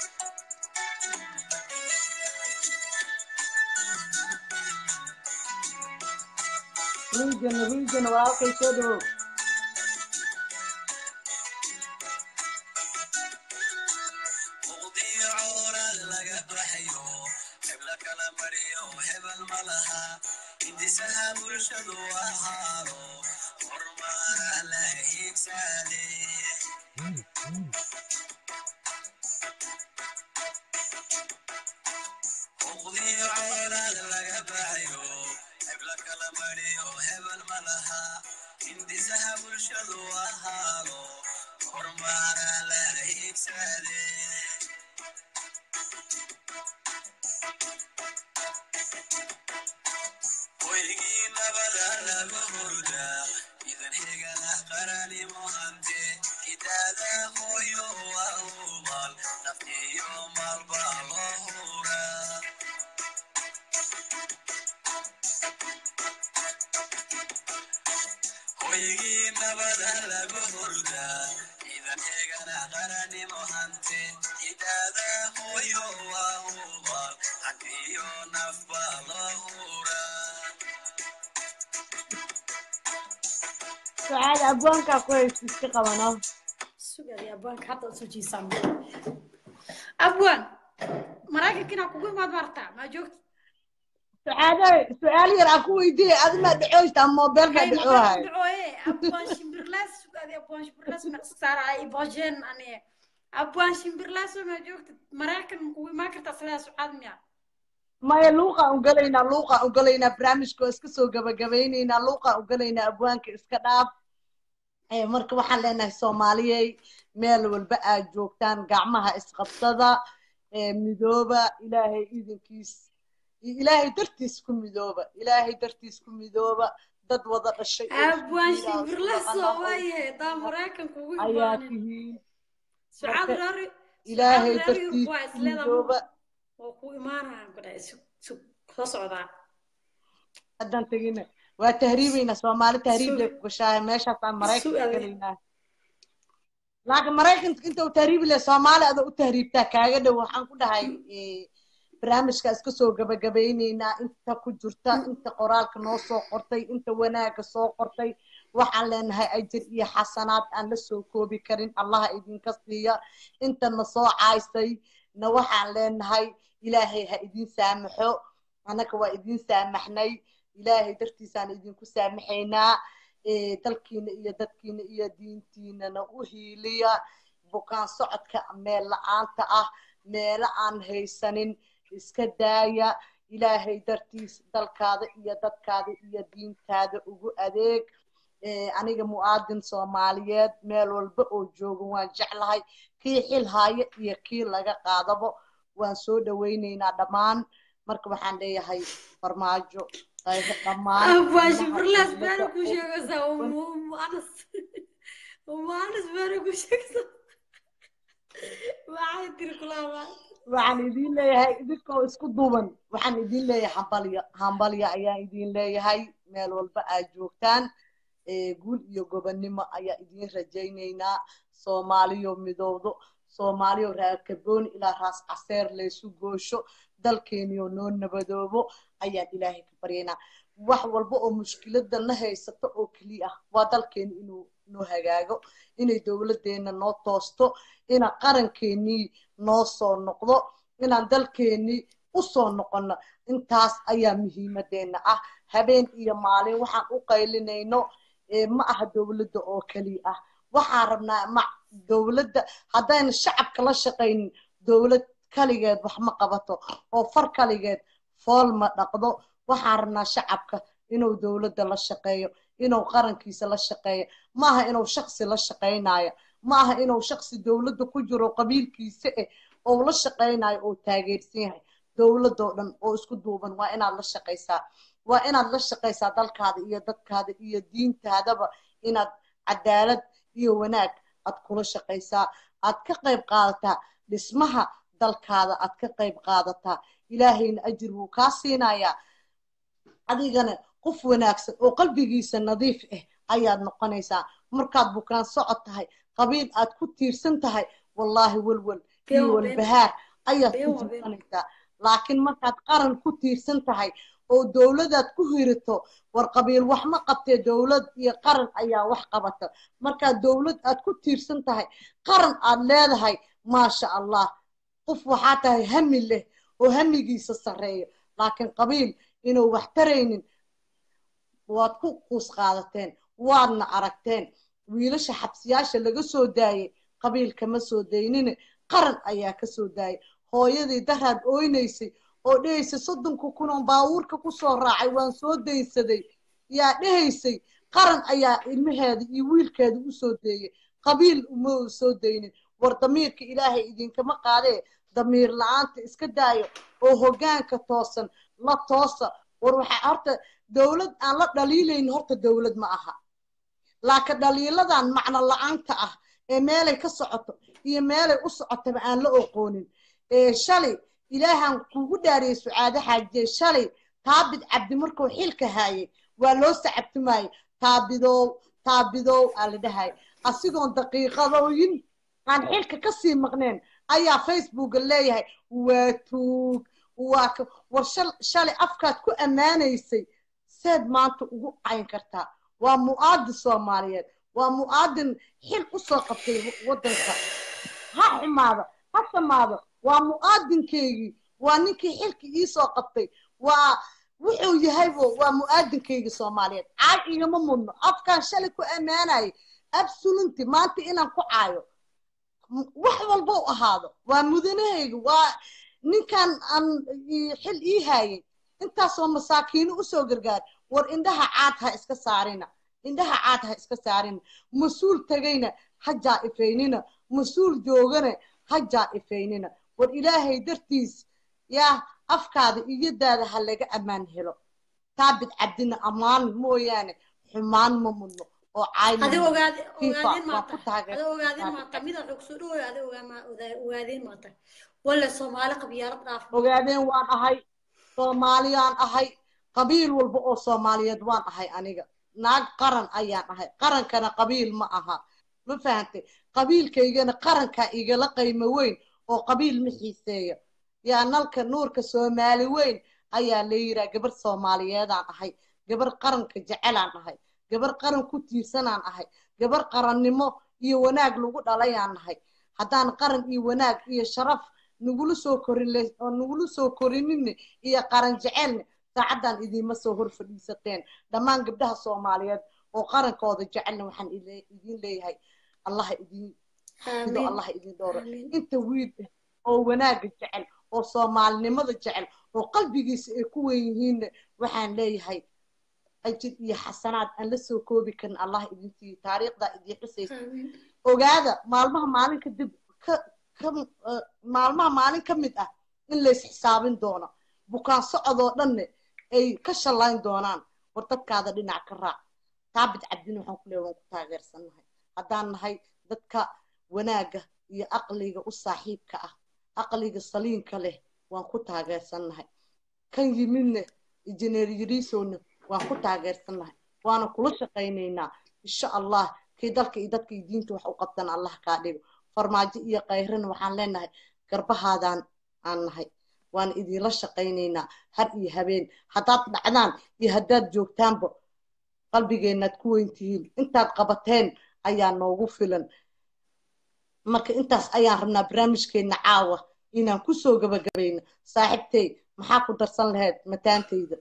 region region walaalkay soo dhawow muqdiyo coorad laga baxayo hebla kala mariyo hebel ma laha hindisaha bulshadu ahaado horumara la hiigsaade muqdiyo coorad laga baxayo hebla kala mariyo hebel ma laha hindisaha bulshadu ahaado horumara la hiigsaade hoygii nabada lagu hurdaa idan xigana qaranimo hante idaada hooyo waa hubaal naftiyo maalba loo huraa hoygii nabada lagu hurdaa idan xigana qaranimo hante idaada hooyo waa hubaal hantiyo nafba loo huraa sucaade abwaankaa ku haysta iska qabano sugaya abwaanka hadda usoo jiisaan abwaan maraykankiina kugu imaad martaa maa joogta sucaade su-aal yar aan ku weydiiyey adi maa dhacoysta moobeel maa dhacoohay dhacooye abwaan shimbirlaas sugaaday abwaan shimbirlaas ma saaraay ibojeen aniye abwaan shimbirlaas maa joogta maraykan kugu imaan kartaa sidaa sucaad miya maya luuqaan ugalaynaa luuqaan ugalaynaa barnaamijka oo iska soo gabagabaynaynaa luuqaan ugalaynaa abwaanka iska dhaaf Eh, marka waxaan leenahay soomaaliyey meel walba aad joogtaan gacmaha isqabsada eh, midooba ilaahay idinkiis iyo ilaahay dartiis ku midooba ilaahay dartiis ku midooba dad wada dhashay oo isku abwaan diina oo isku shimbirla dhaqana soo oo waayahay daa maraykanka ugu ayaa imaanin tihiin sucaab marka reer ilaahay sucaab reer yurub dartiis waa ku isleeda midooba oo ku imaanayaan ku dhahay sug sug soo socdaa haddaan tegina waa tahriibaynaa soomaali tahriib sug lay ku gashaaya meeshaasaan sug maraykanka ade gelaynaa laakiin maraykanka inta u tahriibi leh soomaali adoo u tahriibtaa kaaga dhow waxaan ku dhahay eh, barnaamijka iska soo gabagabaynaynaa inta ku jirta inta qoraalka noo soo qortay inta wanaagga soo qortay waxaan leenahay ajir iyo xasanaad aan la soo koobi karin allaha idinka siiya inta na soo caaysay na waxaan leenahay ilaahay ha idin saamaxo annaga waa idin saamaxnay ilaahay dartiisaan idinku saamaxaynaa eh, dalkiina iyo dadkiina iyo diintiinana u hiiliya bukaan socodka meel la-aanta ah meelo aan haysanin iska daaya ilaahay dartiis dalkaada iyo dadkaada iyo diintaada ugu adeeg Eh, aniga mu'aadin soomaaliyeed meel walba oo jooga waan jeclahay kii xil haayo iyo kii laga qaadabo waan soo dhawaynaynaa dhammaan marka waxaan leeyahay farmaajo qaybo dhammaan abwaan ilmaha shimbirlaas dowladda beena ku oo sheegaysaa umu umu anas umu anas beena ku sheegaysaa maxay tiri kulaabaa waxaan idin leeyahay idinkoo isku duuban waxaan idin leeyahay hambalyo hambalyo ayaan idin leeyahay meel walba aad joogtaan Eh, guul iyo gobonnimo ayaa idin rajaynaynaa soomaaliyo midowdo soomaaliyo raakabooni ilaa raas caseer laysu goosho dalkeeniyo noo nabadoobo ayaan ilaahay ka baryaynaa wax walba oo mushkilada na haysato oo keliya ah waa dalkeeni inuu noo hagaago inay dowladdeena noo toosto ina qarankeenii noo soo noqdo inaan dalkeenii u soo noqono intaas ayaa muhiimadeena ah habeen iyo maalin waxaan u qaylinayno eh, ma aha dowladda oo keliya ah waxaan rabnaa ma dowladda haddayna shacabka la shaqaynin dowlad kaligeed wax ma qabato oo far kaligeed fool ma dhaqdo waxaan rabnaa shacabka inuu dowladda la shaqeeyo inuu qarankiisa la shaqeeyo maaha inuu shaksi la shaqaynayo maaha inuu shaksi dowladda ku jiro qabiilkiisa eh oo la shaqaynayo oo taageersan yahay dowladoo dhan oo isku duuban waa inaad la shaqaysaa waa inaad la shaqaysaa dalkaada iyo dadkaada iyo diintaadaba inaad cadaalad iyo wanaag aad kula shaqaysaa aad ka qayb qaadataa dhismaha dalkaada aad ka qayb qaadataa ilaahayna ajir wuu kaa siinayaa adigana qof wanaagsan oo qalbigiisa nadiif ah ayaad noqonaysaa markaad bukaan socod tahay qabiil aad ku tiirsan tahay wallaahi welwel been iyo waa been walbahaar ayaad been ku waa been jirsanaysaa laakiin markaad qaran ku tiirsan tahay oo dowladaad ku hirito war qabiil wax ma qabtee dowlad iyo qaran ayaa wax qabata markaad dowlad aad ku tiirsan tahay qaran aad leedahay maasha allah qof waxaa tahay hami leh oo hamigiisa sarreeyo laakiin qabiil inuu wax taraynin waad ku quus qaadateen waadna aragteen wiilasha xabsiyaasha laga soo daayay qabiil kama soo daynine qaran ayaa ka soo daayay hooyadii daraad ooynaysay oo dhehaysay soddonka kun oo baabuurka ku soo raacay waan soo daynsaday yaa dhehaysay qaran ayaa ilmaheeda iyo wiilkeeda u soo deeyay qabiil uma soo daynin war damiirka ilaahay idinkama qaadee damiir la-aanta iska daayo oo hoggaanka toosan la toosa war waxaa horta dowlad aan la dhaliilayn horta dowlad ma aha laakiin dhaliiladan macno la-aanta ah ee meelay ka socoto iyo meelay u socotaba aan la oqoonin ee shalay ilaahan kugu dhaariyey sucaade xaajiye shalay taabid cabdi markuu xilka haayay waa loo sacabtumayay taabidow taabidow aa la dhahay asigoon daqiiqadooyin aan xilka kasii maqneen ayaa facebooka leeyahay waa tuug waa ka war shal- shalay afkaad ku ammaanaysay seed maanta ugu cayn kartaa waa mu'aadin soomaaliyeed waa mu'aadin xil u soo qabtay waddanka ha xumaado ha samaado waa mu'aadinkaygii waa ninkii xilka ii soo qabtay waa wuxuu yahaybo waa mu'aadinkaygii soomaaliyeed caay igama mudno afkaan shalay ku ammaanayay absolunti maanta inaan ku caayo m- wax walba u ahaado waa mudanahayga waa ninkan aan ii- xil ii haayay intaasoo masaakiino usoo gargaar war indhaha caad ha iska saarina indhaha caad ha iska saarina mas-uul tegayna ha jaa-ifaynina mas-uul joogana ha jaa-ifaynina war ilaahay dartiis yaa afkaada iyo daada ha laga ammaan helo taabid cabdina ammaan mooyaane xumaan ma mudno oo caay ma adi mudno. ogaad FIFA ogaadeen waa maata ku taageer- adi ogaadeen maata mida xog soo dhawoy adi ogaa- ogaa- ogaadeen maata walla soomaali qabyaalad dhaaf ogaadeen waan ahay soomaaliyaan ahay qabiil walba oo soomaaliyeed waan ahay aniga naag qaran ayaan ahay qarankana qabiil ma aha ma fahantay qabiilkaygana qarankaa igala qaymo weyn oo qabiil ma xiiseeyo yaa nalka nuurka soomaali weyn ayaa la yiraa gabar soomaaliyeedaan ahay gabar qaranka jecelaan ahay gabar qaran ku tiirsanaan ahay gabar qarannimo iyo wanaag lagu dhalayaan nahay haddaan qaran iyo wanaag iyo sharaf nagula soo korin le- oo nagula soo korinine iyo qaran jecelne saacaddan idiinma soo hor fadhiisateen dhammaan gabdhaha soomaaliyeed oo qarankooda jecelna waxaan ile- idiin leeyahay allaha idiin xafido Amiin. allaha idiin dhooro Amiin. inta wiil ah oo wanaaga jecel oo soomaalinimada jecel oo qalbigiisa ay ku wen yihiinne waxaan leeyahay ajir iyo xasanaad aan la soo koobi karin allah idin siiyo taariikhdaa idiin xusaysa Amiin. ogaada maalmaha maalin kadib ka ka eh, maalmaha maalin ka mid ah in lays xisaabin doono bukaan socodoo dhanne ay ka shallayn doonaan war dadkaada dhinac ka raac taabid cabdin waxaan ku leeyahay waan ku taageersannahay haddaan nahay dadka wanaagga iyo aqliga u saaxiibka ah aqliga saliinka leh waan ku taageersannahay kan yimidne injineer yariisowna waan ku taageersannahay waana kula shaqaynaynaa insha allah kii dalka iyo dadka iyo diinta wax u qabtan allah kaa dhigo farmaajo iyo kayrana waxaan leenahay garbahaadaan aan nahay waan idinla shaqaynaynaa har iyo habeen haddaad dhacdaan iyo haddaad joogtaanba qalbigeennaad ku weyn tihiin intaad qabateen ayaa noogu filan marka intaas ayaan rabnaa barnaamijkeenna caawa inaan kusoo gabagabayno saaxiibtey maxaa ku darsan lahayd mataantayda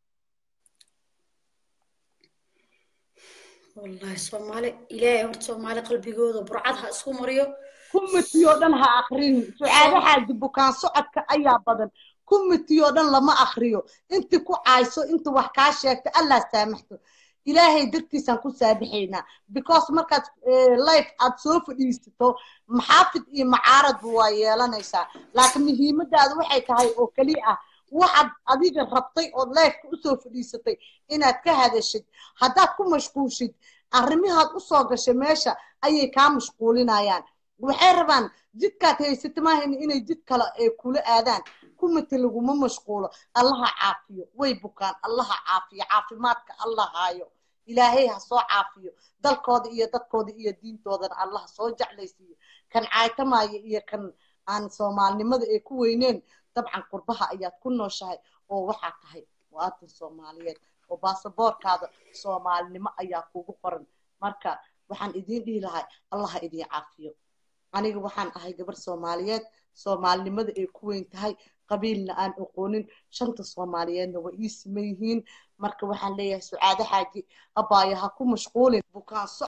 wallahi soomaali ilaahay horta soomaali qalbigooda burcad ha isku mariyo kumiti oo dhan ha akrin sucaado xaaji bukaan socodka ayaa badan kumiti oo dhan lama akriyo inti ku caayso inta wax kaa sheegta allah saamaxto ilaahay dartiisaan ku saabixaynaa because markaad eh, life aad soo fadhiisato maxaafid iyo macaaradba waa yeelanaysaa laakiin muhiimadaada waxay tahay oo keliya ah waxaad adiga rabtay ood lifeka usoo fadhiisatay inaad ka hadashid haddaad ku mashquushid arrimahaad usoo gashay meesha ayay kaa mashquulinayaan waxay rabaan jidkaad haysata maahan inay jid kale ay kula aadaan kumati laguma mashquulo allaha caafiyo way bukaan allaha caafiyo caafimaadka allah haayo ilaahay ha soo caafiyo dalkooda iyo dadkooda iyo diintoodana allah soo jeclaysiiyo kan caaytamaayo iyo kan aan soomaalinimada ay ku weyneen dabcan qurbaha ayaad ku nooshahay oo waxaa tahay muwaadin soomaaliyeed oo baasaboorkaada soomaalinimo ayaa kugu qoran marka waxaan idiin dhihi lahay allaha idiin caafiyo aniga waxaan ahay gabar soomaaliyeed soomaalinimada ay ku weyn tahay qabiilna aan aqoonin shanta soomaaliyeedna way ii siman yihiin marka waxaan leeyahay sucaado xaaji abaayo ha ku mashquulin bukaan so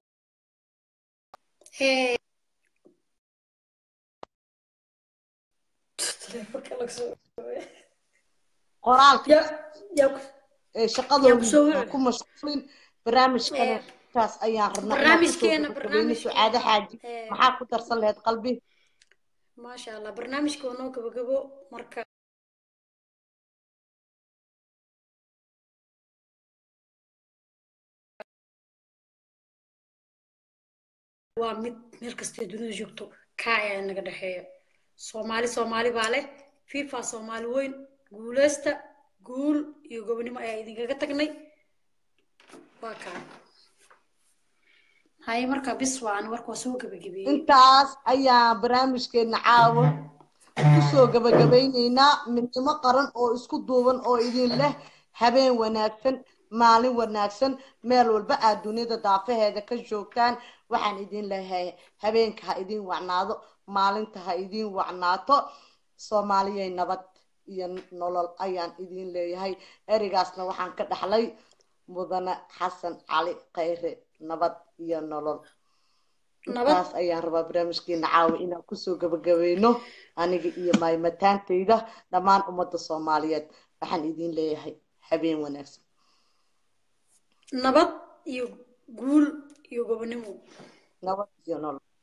Hey. Telefoonka laga soo- qoraalka Ya- ya ku- ee yaa shaqadooda ku soo ha wici. ku mashquulin barnaamijkana Eh, taas ayaan rabnaa inaan kusoo barnaamijkeena gabagabayno sucaado barnaamijkeena xaaji eh, maxaa ku darsan lahayd qalbi maasha allah barnaamijka waa noo gabagabo marka waa mid meel kastay dunida joogto kaa ayaa naga dhexeeya soomaali soomaali baa leh fifa soomaali weyn guuleysta guul iyo gobonimo ayaa idinkaga tagnay waa kaa haye marka bis waan warka waa soo gabagabeeyey intaas ayaan barnaamijkeena caawa kusoo gabagabaynaynaa midnimo qaran oo isku duuban oo idin leh habeen wanaagsan maalin wanaagsan meel walba aad dunida daafaheeda ka joogtaan waxaan idin leeyahay habeenka ha idin wacnaado maalinta ha idin wacnaato soomaaliyay nabad iyo nolol ayaan idin leeyahay ereygaasna waxaan ka dhaxlay mudane xasan cali khayre nabad iyo nolol nabad intaas ayaan rabaa barnaamijkeena caawa inaan kusoo gabagabayno aniga iyo maymataantayda dhammaan ummadda soomaaliyeed waxaan idin leeyahay habeen wanaagsan nabad iyo guul iyo gobonimo nabad iyo nolol